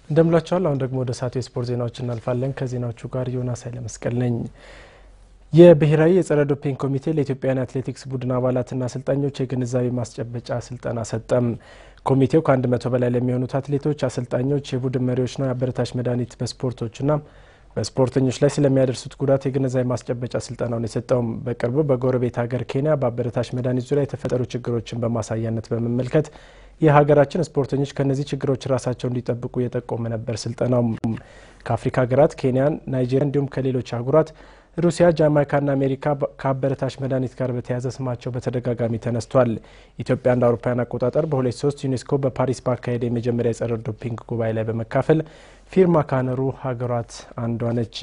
እንደምላቸዋል። አሁን ደግሞ ወደ ሰዓቱ የስፖርት ዜናዎች እናልፋለን። ከዜናዎቹ ጋር ዮናስ ኃይለመስቀል ነኝ። የብሔራዊ የጸረ ዶፒንግ ኮሚቴ ለኢትዮጵያውያን አትሌቲክስ ቡድን አባላትና አሰልጣኞች የግንዛቤ ማስጨበጫ ስልጠና ሰጠም። ኮሚቴው ከአንድ መቶ በላይ ለሚሆኑት አትሌቶች፣ አሰልጣኞች፣ የቡድን መሪዎችና የአበረታች መድኃኒት በስፖርቶችና በስፖርተኞች ላይ ስለሚያደርሱት ጉዳት የግንዛቤ ማስጨበጫ ስልጠናውን የሰጠውም በቅርቡ በጎረቤት ሀገር ኬንያ በአበረታች መድኃኒት ዙሪያ የተፈጠሩ ችግሮችን በማሳያነት በመመልከት የሀገራችን ስፖርተኞች ከእነዚህ ችግሮች ራሳቸው እንዲጠብቁ የጠቆመ ነበር። ስልጠናው ከአፍሪካ ሀገራት ኬንያን፣ ናይጄሪያ እንዲሁም ከሌሎች አህጉራት ሩሲያ፣ ጃማይካና አሜሪካ ከአበረታች መድኃኒት ጋር በተያያዘ ስማቸው በተደጋጋሚ ተነስቷል። ኢትዮጵያ እንደ አውሮፓውያን አቆጣጠር በ2003 ዩኔስኮ በፓሪስ ባካሄደ የመጀመሪያ የጸረ ዶፒንግ ጉባኤ ላይ በመካፈል ፊርማ ካነሩ ሀገራት አንዷ ነች።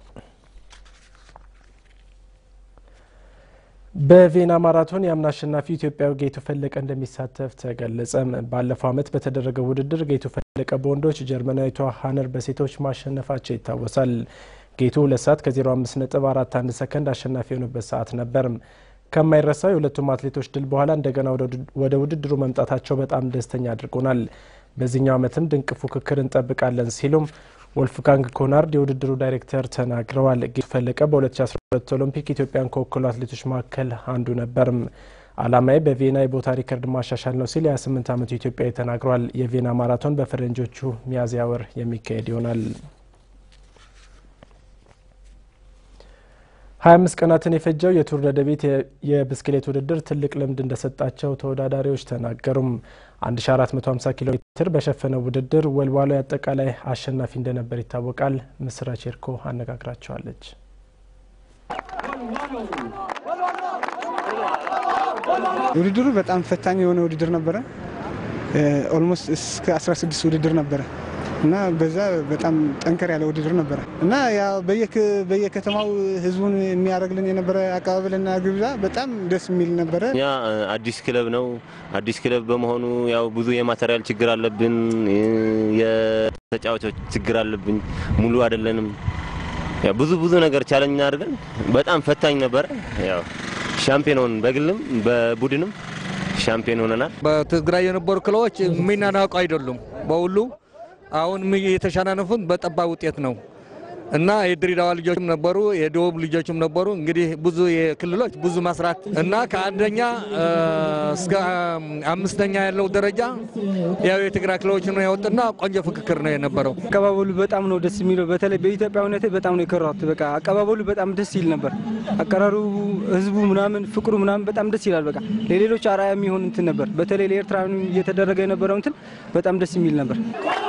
በቬና ማራቶን የአምና አሸናፊ ኢትዮጵያዊ ጌቱ ፈለቀ እንደሚሳተፍ ተገለጸ። ባለፈው ዓመት በተደረገው ውድድር ጌቱ ፈለቀ በወንዶች ጀርመናዊቷ ሀነር በሴቶች ማሸነፋቸው ይታወሳል። ጌቱ ሁለት ሰዓት ከ05 ነጥብ 41 ሰከንድ አሸናፊ የሆኑበት ሰዓት ነበር። ከማይረሳው የሁለቱም አትሌቶች ድል በኋላ እንደገና ወደ ውድድሩ መምጣታቸው በጣም ደስተኛ አድርጎናል። በዚህኛው ዓመትም ድንቅ ፉክክር እንጠብቃለን ሲሉም ወልፍጋንግ ኮናርድ የውድድሩ ዳይሬክተር ተናግረዋል። ጌቱ ፈለቀ በ2012 ኦሎምፒክ ኢትዮጵያን ከወከሉ አትሌቶች መካከል አንዱ ነበርም። ዓላማዬ በቬና የቦታ ሪከርድ ማሻሻል ነው ሲል የ28 ዓመቱ ኢትዮጵያዊ ተናግረዋል። የቬና ማራቶን በፈረንጆቹ ሚያዝያ ወር የሚካሄድ ይሆናል። 25 ቀናትን የፈጀው የቱር ደደቢት የብስክሌት ውድድር ትልቅ ልምድ እንደሰጣቸው ተወዳዳሪዎች ተናገሩም። 1450 ኪሎ ሜትር በሸፈነው ውድድር ወልዋሎ አጠቃላይ አሸናፊ እንደነበር ይታወቃል። ምስራች ኤርኮ አነጋግራቸዋለች። ውድድሩ በጣም ፈታኝ የሆነ ውድድር ነበረ። ኦልሞስት እስከ 16 ውድድር ነበረ እና በዛ በጣም ጠንከር ያለ ውድድር ነበረ እና ያው በየከተማው ህዝቡን የሚያደርግልን የነበረ አቀባበልና ግብዣ በጣም ደስ የሚል ነበረ። እኛ አዲስ ክለብ ነው። አዲስ ክለብ በመሆኑ ያው ብዙ የማቴሪያል ችግር አለብን፣ የተጫዋቾች ችግር አለብን። ሙሉ አይደለንም። ያው ብዙ ብዙ ነገር ቻለኝ አድርገን በጣም ፈታኝ ነበረ። ያው ሻምፒዮን በግልም በቡድንም ሻምፒዮን ሆነናል። በትግራይ የነበሩ ክለቦች የሚናናቁ አይደሉም በሁሉ አሁን የተሸናነፉት በጠባብ ውጤት ነው እና የድሬዳዋ ልጆችም ነበሩ፣ የደቡብ ልጆችም ነበሩ። እንግዲህ ብዙ የክልሎች ብዙ መስራት እና ከአንደኛ እስከ አምስተኛ ያለው ደረጃ ያው የትግራይ ክልሎች ነው ያወጡና ቆንጆ ፍክክር ነው የነበረው። አቀባበሉ በጣም ነው ደስ የሚለው። በተለይ በኢትዮጵያዊነቴ በጣም ነው የከራሁት። በቃ አቀባበሉ በጣም ደስ ይል ነበር። አቀራሩ፣ ህዝቡ ምናምን ፍቅሩ ምናምን በጣም ደስ ይላል። በቃ ለሌሎች አርአያ የሚሆን እንትን ነበር። በተለይ ለኤርትራ እየተደረገ የነበረው እንትን በጣም ደስ የሚል ነበር።